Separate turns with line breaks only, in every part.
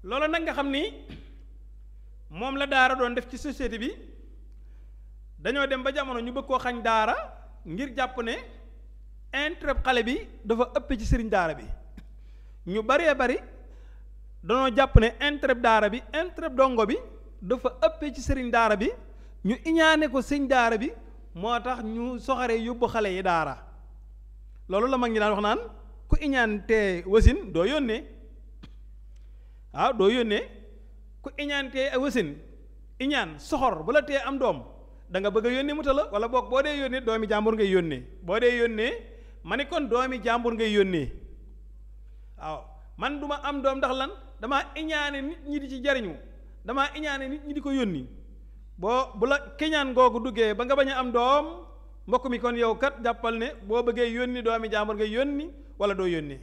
loolu nag nga xam ni moom la daara doon def ci société bi dañoo dem ba jamono ñu bëgg koo xañ daara ngir jàpp ne intérêt xale bi dafa ëpp ci sëriñ daara bi ñu baree bari dañoo jàpp ne intérêt daara bi intérêt dongo bi dafa ëppee ci sëriñ daara bi ñu iñaane ko sëñ daara bi moo tax ñu soxaree yóbbu xale yi daara loolu la mag ñi daan wax naan ku iñaan te wasin doo yónnee waaw doo yónnee ku iñaan te wasin iñaan soxor bu la tee am doom da nga bëgg a yónnee mu ta la wala boog boo dee yónnee doomi jàmbur ngay yónnee boo dee yónnee ma ni kon doomi jàmbur ngay yónnee waaw man duma am doom ndax lan damaa iñaane nit ñi di ci jariñu damaa iñaane nit ñi di ko yónni boo bu la keñaan googu duggee ba nga bañ a am doom mbokk mi kon yow kat jàppal ne boo bëggee yónni doomi jàmbur ngay yónni wala doo yónnee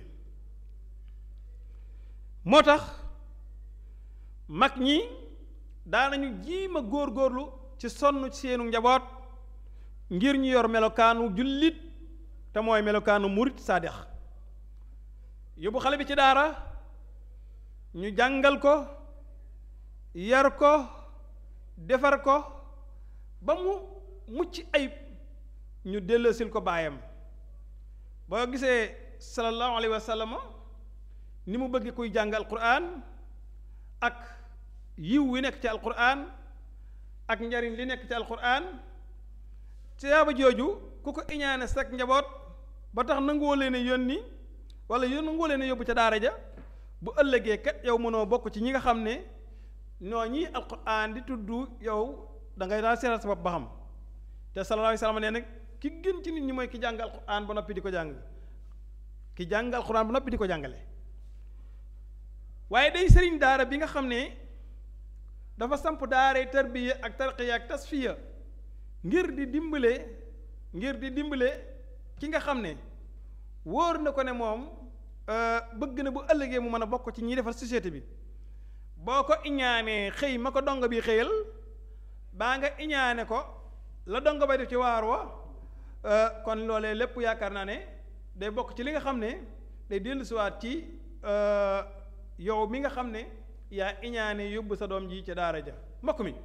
moo tax mag ñi daanañu jiima góor-góorlu ci sonn ci seenu njaboot ngir ñu yor melokaanu jullit te mooy melokaanu murit saadix yóbbu xale bi ci daara ñu jàngal ko yar ko defar ko ba mu mucc ayib ñu delloosil ko baayam boo gisee sallallahu alayhi wa sallam ni mu bëgg kuy jàng alquran ak yiw wi nekk ci alquran ak njariñ li nekk ci alquran tiyaaba jooju ku ko iñaane sak njaboot ba tax nanguwoo leen a yónni wala yón nanguwoo leen a yóbbu ca daara ja bu ëllëgee kat yow mënoo bokk ci ñi nga xam ne noo ñi alquran di tudd yow da ngay daal seetal sa bopp ba xam te sallallahu alayhi wa sallam nee nag ki gën ci nit ñi mooy ki jàng alquran ba noppi di ko jàng ki jàng alquran ba noppi di ko jàngale waaye day sëriñ daara bi nga xam ne dafa samp daaray tarbiya ak tarqiya ak tasfiya ngir di dimbale ngir di dimbale ki nga xam ne wóor na ko ne moom bëgg na bu ëllëgee mu mën a bokk ci ñiy defar société bi boo ko iñaanee xëy ma ko dongo bi xëyal baa nga iñaane ko la dongo bay def ci waar wa kon loolee lépp yaakaar naa ne day bokk ci li nga xam ne day dellusiwaat ci yow mi nga xam ne yaa iñaane yóbbu sa doom ji ca daara ja mbokk mi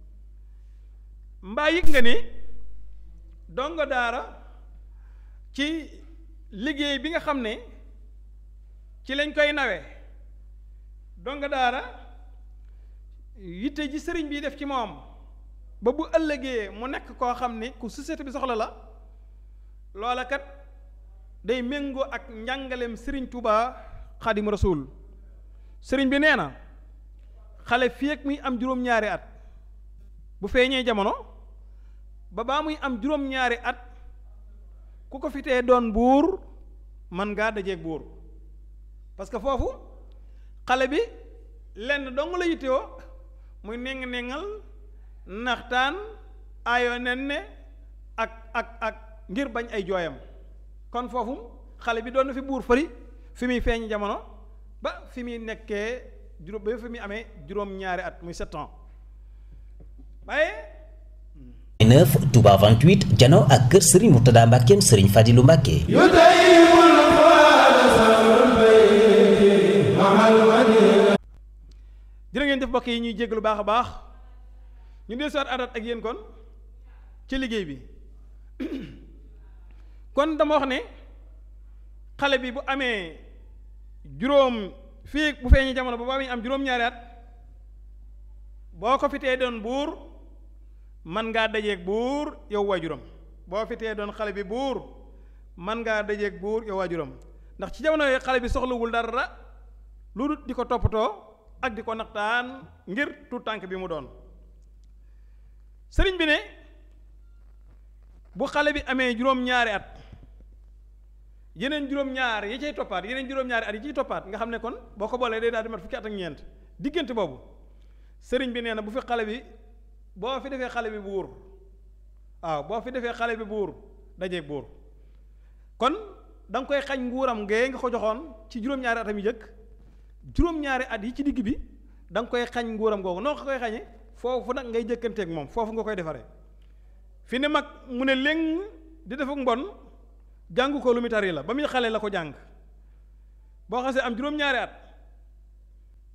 mbaa yëg nga ne dongo daara ci liggéey bi nga xam ne ci lañ koy nawe dongo daara yitte ji sëriñ bi def ci moom ba bu ëllëgee mu nekk koo xam ne ku société bi soxla la loola kat day méngoo ak njàngaleem sëriñ Touba xadim rasul sëriñ bi nee na xale fii ak muy am juróom-ñaari at bu feeñee jamono ba baa muy am juróom-ñaari at ku ko fitee doon buur man ngaa dajeeg buur parce que foofu xale bi lenn dong la yittewoo muy néng-néngal naxtaan aayoo nen ne ak ak ak ngir bañ ay jooyam kon foofu xale bi doon na fi buur fari fi muy feeñ jamono ba fi muy nekkee juróom ba fi muy amee juróom-ñaari at muy sept ans waaye
9 Touba 28 jano ak kër Serigne Mourtada Mbackeem Serigne Fadilou Mbacke
jërë ngeen def mbokk yi ñuy jégg lu baax a baax ñu dee soot adat ak yéen kon ci liggéey bi kon dama wax ne xale bi bu amee juróom fii bu feeñee jamono ba ba muy am juróom-ñaari at boo ko fitee doon buur man ngaa dajeeg buur yow waajuram boo fitee doon xale bi buur man ngaa dajeeg buur yow waajuram ndax ci jamono yooyu xale bi soxlawul dara lu dul di ko toppatoo ak di ko naxtaan ngir tout tànk bi mu doon sëriñ bi ne bu xale bi amee juróom-ñaari at yeneen juróom-ñaar yi cay toppaat yeneen juróom-ñaari at yi ciy toppaat nga xam ne kon boo ko boolee day daal di mat fukki at ak ñeent diggante boobu sëriñ bi nee na bu fi xale bi boo fi defee xale bi buur waaw boo fi defee xale bi buur dajeeg buur kon da nga koy xañ nguuram ngee nga ko joxoon ci juróom-ñaari atam yi jëkk juróom-ñaari at yi ci digg bi da nga koy xañ nguuram googu noo ko koy xañe foofu nag ngay jëkkanteeg moom foofu nga koy defaree fi ne mag mu ne léng di def ak mbon jàngu ko lu mu tari la ba muy xale la ko jàng boo xasee am juróom-ñaari at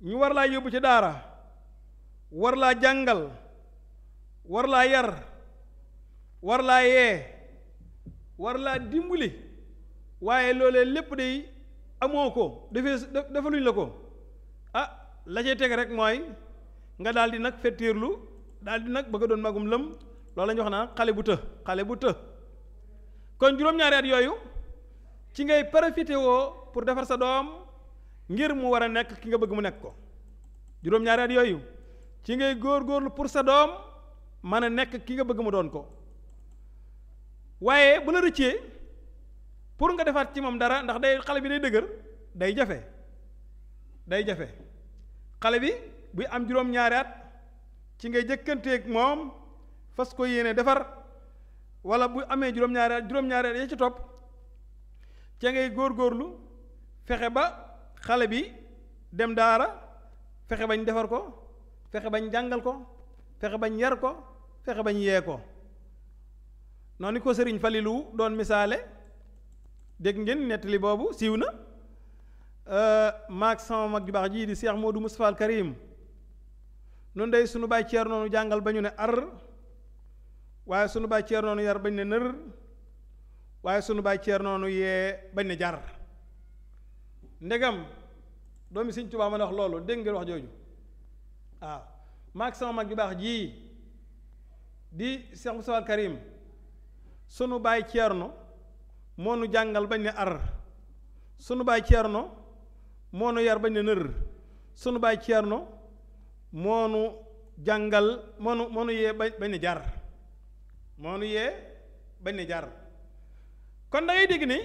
ñu war laa yóbbu ci daara war laa jàngal war laa yar war laa yee war laa dimbali waaye loolee lépp day amoo ko defee defaluñ la ko ah la cay teg rek mooy nga daal di nag fettiirlu daal di nag bëgg a doon magum lëm loolu la ñu wax naan xale bu të xale bu të kon juróom-ñaari at yooyu ci ngay profité woo pour defar sa doom ngir mu war a nekk ki nga bëgg mu nekk ko juróom-ñaari at yooyu ci ngay góor-góorlu pour sa doom mën a nekk ki nga bëgg mu doon ko waaye bu la rëccee pour nga defaat ci moom dara ndax day xale bi day dëgër day jafe day jafe xale bi buy am juróom-ñaari at ci ngay jëkkanteeg moom fas ko yéene defar wala bu amee juróom-ñaari at juróom-ñaari at ya ci topp ca ngay góor-góorlu fexe ba xale bi dem daara fexe bañ defar ko fexe bañ jàngal ko fexe bañ yar ko fexe bañ yee ko noonu ko sëriñ Falilu doon misaale dégg ngeen nettali boobu siiw na maag sama mag ju baax jii di Cheikh Modou Moustapha al Karim nun day sunu baay ceer noonu jàngal ba ñu ne ar waaye sunu baay ceer noonu yar bañ ne nër waaye sunu baay ceer noonu yee bañ ne jar ndegam doomi Sëriñ Tuubaa ma ne wax loolu dégg ngeen wax jooju waaw maag sama mag ju baax jii di Cheikh Moustapha al Karim sunu baay ceerno moo nu jàngal bañ ne ar sunu baay ceerno moo nu yar bañ ne nër sunu baay ceerno moo nu jàngal moo nu moo nu yee bañ ne jar moo nu yee bañ ne jar kon da ngay dégg ni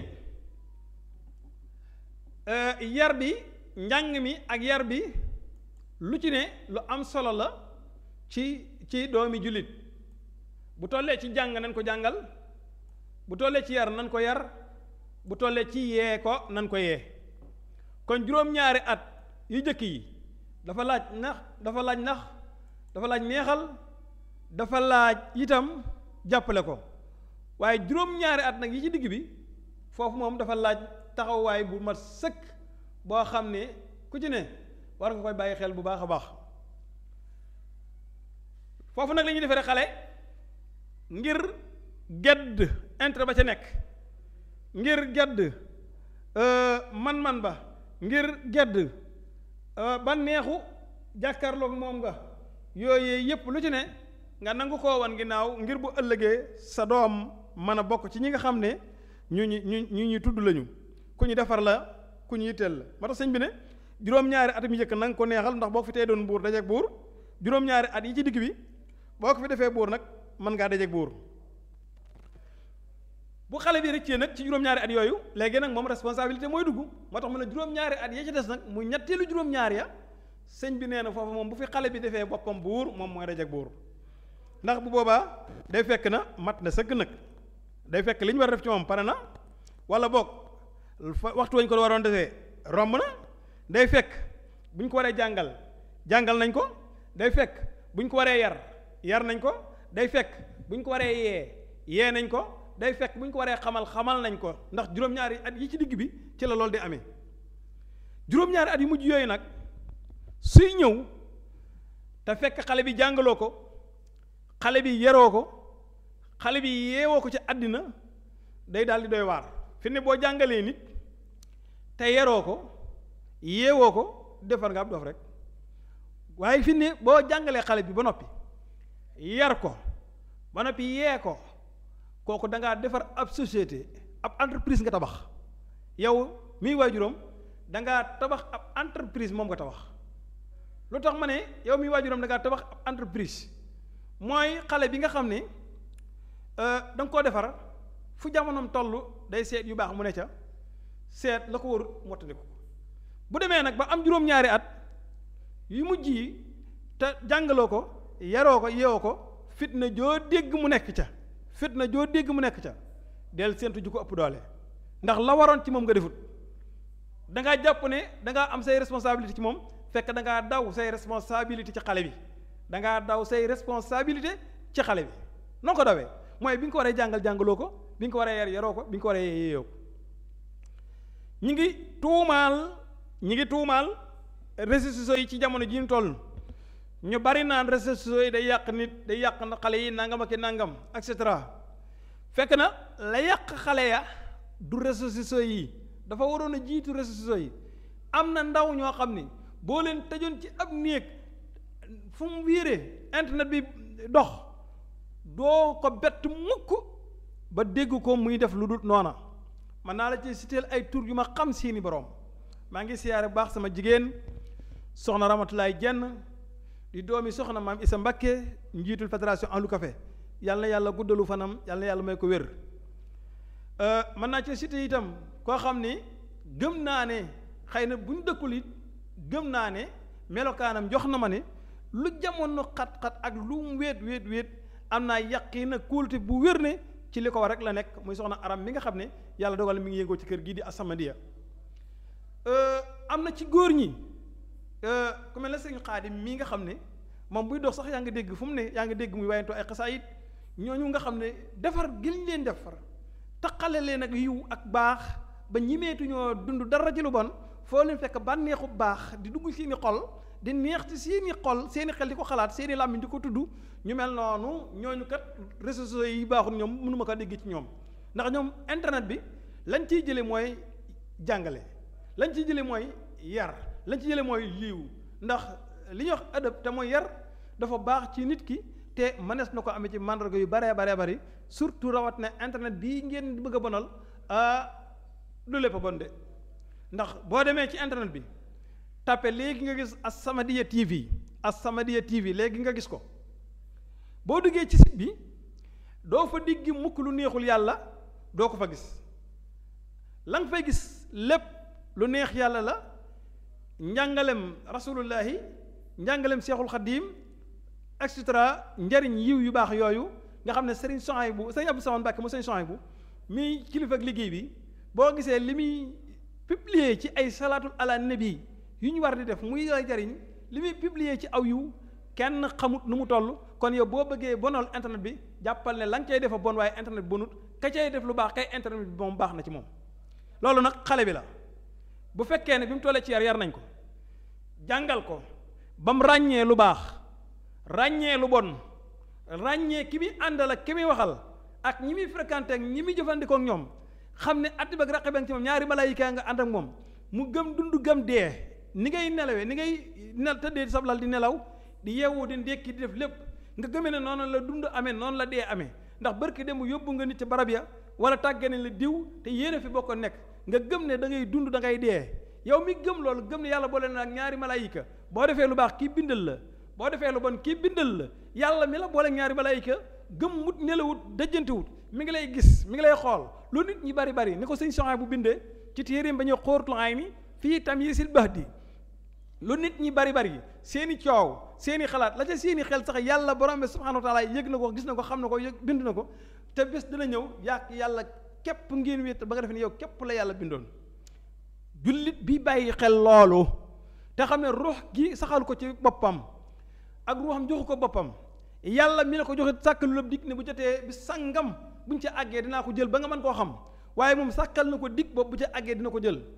yar bi njàng mi ak yar bi lu ci ne lu am solo la ci ci doomi jullit bu tollee ci jàng nañ ko jàngal bu tollee ci yar nan ko yar bu tollee ci yee ko nan ko yee kon juróom-ñaari at yu jëkk yi dafa laaj nax dafa laaj nax dafa laaj neexal dafa laaj itam jàppale ko waaye juróom-ñaari at nag yi ci digg bi foofu moom dafa laaj taxawaay bu mat sëkk boo xam ne ku ci ne war nga koy bàyyi xel bu baax a baax foofu nag la ñuy defee xale ngir gedd intérêt ba ca nekk ngir gedd man-man ba ngir gedd ba neexu jàkkaarloog moom nga yooyu yépp lu ci ne nga nangu koo wan ginnaaw ngir bu ëllëgee sa doom mën a bokk ci ñi nga xam ne ñu ñu ñu ñu ñu tudd lañu ku ñu defar la ku ñu yitteel la moo tax sëñ bi ne juróom-ñaari at mi njëkk na nga ko neexal ndax boo ko fi tey doon buur dajeeg buur juróom-ñaari at yi ci digg bi boo ko fi defee buur nag mën ngaa dajeeg buur bu xale bi rëccee nag ci juróom-ñaari at yooyu léegi nag moom responsabilité mooy dugg moo tax mu ne juróom-ñaari at ya ci des nag mu ñetteelu juróom-ñaar ya sëñ bi nee na foofu moom bu fi xale bi defee boppam buur moom mooy dajeeg buur ndax bu boobaa day fekk na mat na sëgg nag day fekk li ñu war a def ci moom pare na wala boog waxtu wañ ko waroon defee romb na day fekk bu ñu ko waree jàngal jàngal nañ ko day fekk bu ñu ko waree yar yar nañ ko day fekk bu ñu ko waree yee yee nañ ko day fekk bu ñu ko waree xamal xamal nañ ko ndax juróom-ñaari at yi ci digg bi ci la loolu di amee juróom-ñaari at yu mujj yooyu nag suy ñëw te fekk xale bi jàngaloo ko xale bi yaroo ko xale bi yeewoo ko ci àddina day daal di doy waar fi ne boo jàngalee nit te yaroo ko yeewoo ko defar nga ab dof rek waaye fi ne boo jàngalee xale bi ba noppi yar ko ba noppi yee ko kooku da ngaa defar ab société ab entreprise nga tabax yow miy waajuram da ngaa tabax ab entreprise moom nga tabax lu tax ma ne yow miy waajuram da ngaa tabax ab entreprise mooy xale bi nga xam ne da nga koo defar fu jamonoom toll day seet yu baax mu ne ca seet la ko war mottaliku bu demee nag ba am juróom-ñaari at yu mujj yi te jàngaloo ko yaroo ko yeewoo ko fitna joo dégg mu nekk ca fitna joo dégg mu nekk ca del séentu ju ko ëpp doole ndax la waroon ci moom nga defut da ngaa jàpp ne da ngaa am say responsabilité ci moom fekk da ngaa daw say responsabilité ci xale bi da ngaa daw say responsabilité ci xale bi noo ko dawee mooy bi nga ko waree jàngal jàngaloo ko bi nga ko waree yar yaroo ko bi nga ko waree yeeyoo ko ñi ngi tuumaal ñi ngi tuumaal réseaux sociaux yi ci jamono ji ñu toll ñu bari naan réseaux sociaux yi day yàq nit day yàq na xale yi nangam ak i nangam et cetera fekk na la yàq xale ya du réseaux sociaux yi dafa waroon a jiitu réseaux sociaux yi am na ndaw ñoo xam ni boo leen tëjoon ci ab néeg fu mu wiiree internet bi dox doo ko bett mukk ba dégg ko muy def lu dul noona man naa la ci siteel ay tur yu ma xam seeni borom maa ngi siyaare bu baax sama jigéen soxna Ramatulaay Jenn di doomi soxna maam Isa Mbakke njiitul fédération Ahlu Café yàlla na yàlla guddalu fanam yàlla na yàlla may ko wér mën naa ci cité itam koo xam ni gëm naa ne xëy na bu ñu dëkkul it gëm naa ne melokaanam jox na ma ne lu jamono xat-xat ak lu mu wéet wéet wéet am naa yàqi na kóolute bu wér ne ci li ko war rek la nekk muy soxna aram mi nga xam ne yàlla dogal mi ngi yëngoo ci kër gii di As-Samadiyya am na ci góor ñi ku mel ne sëñ Xaadim mii nga xam ne moom buy dox sax yaa ngi dégg fu mu ne yaa ngi dégg muy wayantoo ay xasaayit ñooñu nga xam ne defar giñ leen defar taqale leen ak yiw ak baax ba ñimeetuñoo dund dara ci lu bon foo leen fekk bànneexu baax di dugg seeni xol di neex ci seeni xol seeni xel di ko xalaat seeni làmmiñ di ko tudd ñu mel noonu ñooñu kat réseaux sociaux yi baaxul ñoom mënuma ko dégg ci ñoom ndax ñoom internet bi lañ ciy jële mooy jàngale lañ ciy jële mooy yar lañ ci jële mooy liiw ndax li ñuy wax adab te mooy yar dafa baax ci nit ki te mënees na ko amee ci mandarga yu baree baree bari surtout rawat na internet bii ngeen bëgg a bonal ah du lépp a bon de ndax boo demee ci internet bi tàppe léegi nga gis As-Samadiyya TV As-Samadiyya TV léegi nga gis ko boo duggee ci site bi doo fa digg mukk lu neexul yàlla doo ko fa gis la nga fay gis lépp lu neex yàlla la njàngalem rasulullahi njàngalem seexul xadiim et cetera njariñ yiw yu baax yooyu nga xam ne sëriñ Souhaïbou sëriñ Abdou Samane Mbàkke mu sëriñ Souhaïbou mi kilifa ak liggéey bi boo gisee li muy publier ci ay salaatul ala nabi yu ñu war di def muy lay jariñ li muy publier ci aw yiw kenn xamut nu mu toll kon yow boo bëggee bonal internet bi jàppal ne la nga cay defa bon waaye internet bi bonut ka cay def lu baax kay internet bi moom baax na ci moom loolu nag xale bi la bu fekkee ne bi mu tollee ci yar yar nañ ko jàngal ko ba mu ràññee lu baax ràññee lu bon ràññee ki muy àndal ak ki muy waxal ak ñi muy fréquenté ak ñi muy jëfandikoo ak ñoom xam ne atti bak raqi bang ci moom ñaari malaayika nga ànd ak moom mu gëm dund gëm dee ni ngay nelawee ni ngay nel tëddee sab lal di nelaw di yeewu di ndékki di def lépp nga gëmee ne noonu la dund amee noonu la dee amee ndax barki dem yóbbu nga nit ci barab ya wala tàggane la diw te yéene fi bokk nekk nga gëm ne da ngay dund da ngay dee yow mi gëm loolu gëm ne yàlla boole na ak ñaari malaayika boo defee lu baax kii bindal la boo defee lu bon kii bindal la yàlla mi la boole ñaari malaayika gëm mut nelawut dëjjantewut mi ngi lay gis mi ngi lay xool lu nit ñi bari bari ni ko sëñ Soxna bu bindee ci téeréem ba ñuy xóoratul ay ni fii tam yi sil bax di lu nit ñi bari bari seeni coow seeni xalaat la ca seeni xel sax yàlla borom bi subhanahu wa taala yëg na ko gis na ko xam na ko yëg bind na ko te bés dina ñëw yàq yàlla képp ngeen wéet ba nga def ne yow képp la yàlla bindoon jullit bi bàyyi xel loolu te xam ne ruux gi saxal ko ci boppam ak ruuxam joxu ko boppam yàlla mi ne ko joxe sàkkalu la dig ne bu jotee bi sangam buñ ca àggee dinaa ko jël ba nga mën koo xam waaye moom sàkkal na ko dig boobu bu ca àggee dina ko jël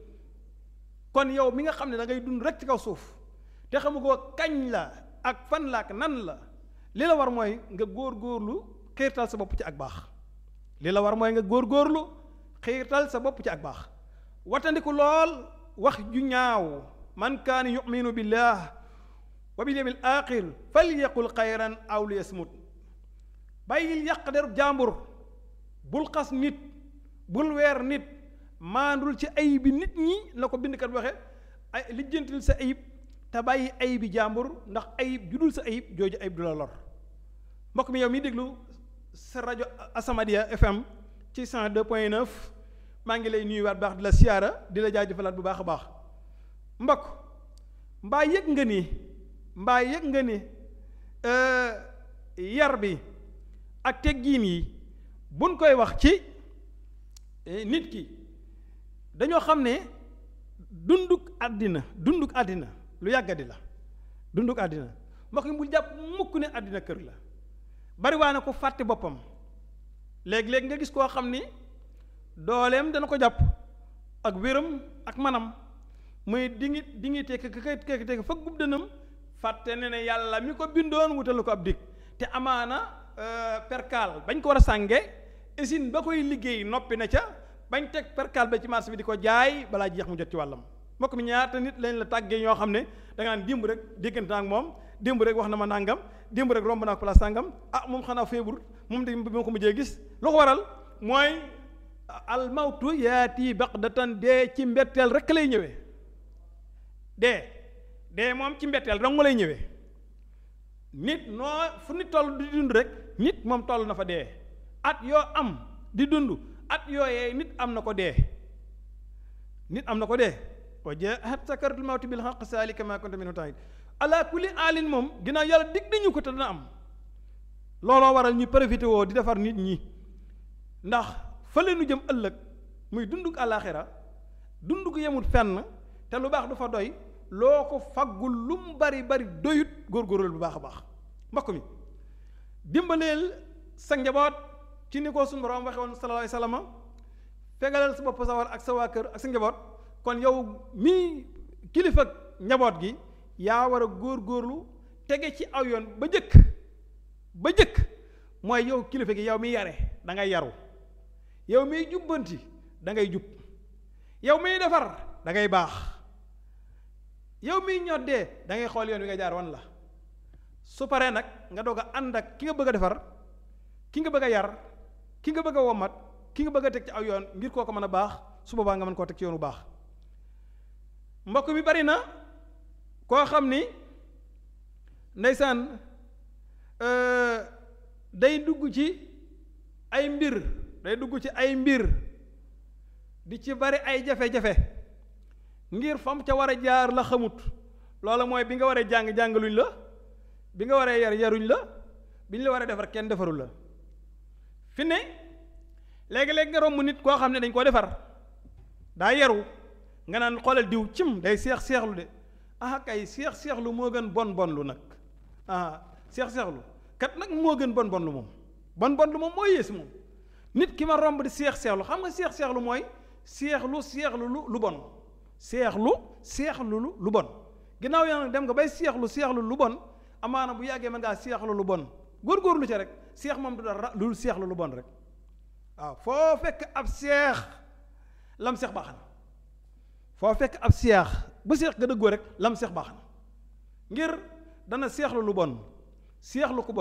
kon yow mi nga xam ne da ngay dund rek ci kaw suuf te xamu ko kañ la ak fan la ak nan la li la war mooy nga góor-góorlu xiirtal sa bopp ci ak baax li la war mooy nga góor-góorlu xiirtal sa bopp ci ak baax watandiku lool wax ju ñaaw man kaana yuminu billah wa bil yawmil aaxir falyaqul xayran aw liyasmut bàyyil yàq derub jàmbur bul xas nit bul weer nit maandul ci ayib bi nit ñi la ko bindkat waxe ay lijjantil sa ayib te bàyyi ayib bi jàmbur ndax ayib judul sa ayib jooju ayib du la lor mbokk mi yow mi déglu sa rajo As-Samadiyya FM ci 102.9 maa ngi lay nuyuwaat baax di la siyaara di la jaajëfalaat bu baax a baax mbokk mbaa yëg nga ni mbaa yëg nga ni yar bi ak teggiin yi buñ koy wax ci nit ki dañoo xam ne dunduk àddina dunduk àddina lu yàggadi la dunduk àddina mbokk mi bul jàpp mukk ne àddina kër la bariwaa na ko fàtte boppam léeg-léeg nga gis koo xam ni dooleem dana ko jàpp ak wéram ak manam muy dingi dingi tekk ka kay tekk fa gub dënam fàtte ne ne yàlla mi ko bindoon wutal ko ab dig te amaana perkaal bañ ko war a sànge usine ba koy liggéey noppi na ca bañ teg perkaal ba ci marché bi di ko jaay balaa jeex mu jot ci wàllam mbokk mi ñaata nit lañ la tàggee ñoo xam ne da nga naan démb rek déggante ak moom démb rek wax na ma nàngam démb rek romb naa ko place sàngam ah moom xanaa feebur moom de bi ma ko mujjee gis lu ko waral mooy almawtu yaati baqdatan dee ci mbetteel rek lay ñëwee dee dee moom ci mbetteel dong lay ñëwee nit noo fu nit toll di dund rek nit moom toll na fa dee at yoo am di dund at yooyee nit am na ko dee nit am na ko dee wa jaat sakaratul mawti bil haqq zalika ma kunta minhu tahid ala kulli alin moom ginnaaw yàlla dig nañu ko te dana am looloo waral ñu profité woo di defar nit ñi ndax fële nu jëm ëllëg muy dunduk àllaaxira dunduk yemut fenn te lu baax du fa doy loo ko faggul lu mu bari bari doyut góorgóorlu bu baax a baax mbokk mi dimbaleel sa njaboot ci ni ko suñu borom waxe woon sallallahu alayhi wasallam fegalal sa bopp sa war ak sa waa kër ak sa njaboot kon yow mii kilifa njaboot gi yaa war a góorgóorlu tege ci aw yoon ba jëkk ba jëkk mooy yow kilifa gi yow miy yare da ngay yaru yow miy jubbanti da ngay jub yow miy defar da ngay baax yow miy ñoddee da ngay xool yoon wi nga jaar wan la su paree nag nga doog a ànd ak ki nga bëgg a defar ki nga bëgg a yar ki nga bëgg a womat ki nga bëgg a teg ci aw yoon ngir koo ko mën a baax su boobaa nga mën koo teg ci yoon bu baax mbokk mi bari na koo xam ni ndeysaan day dugg ci ay mbir day dugg ci ay mbir di ci bari ay jafe-jafe ngir fam ca war a jaar la xamut loola mooy bi nga waree jàng jàngaluñ la bi nga waree yar yaruñ la bi ñu la waree defar kenn defarul la fi ne léegi-léegi nga romb nit koo xam ne dañ koo defar daa yaru nga naan xoolal diw cim day seex seexlu de ah kay seex seexlu moo gën bon bon lu nag ah seex seexlu kat nag moo gën bon bon lu moom bon bon lu moom mooy yées moom nit ki ma romb di seex seexlu xam nga seex seexlu mooy seexlu seexlu lu lu bon seexlu seexlu lu lu bon ginnaaw yaa nag dem nga bay seexlu seexlu lu bon amaana bu yàggee mën ngaa seexlu lu bon góorgóorlu ca rek seex moom du dara lu seexlu lu bon rek waaw foo fekk ab seex lam seex baax na foo fekk ab seex bu seex nga dëggoo rek lam seex baax na ngir dana seexlu lu bon seexlu ko bon